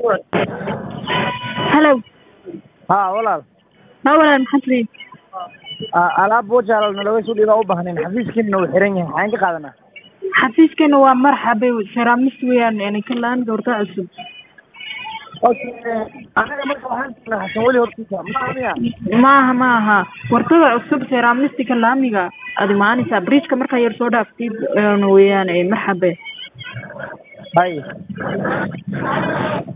halow haa walaal haa walaal maxaad leeyihin A- alaab bojaal nalaga soo dhiibaa u baahnayn xafiiskiina wuu xiran yahay maxaan ka qaadanaa xafiiskeena waa marxabe seraamis weeyaan yani ka laan doorta cusub anaga marka waxaan joognaa xasan weli hortiisa maaha miya maaha maaha wartada cusub seramistika laamiga aad imaanaysaa bridgeka markaa yar soo dhaaftid een weeyaan ee marxabe hay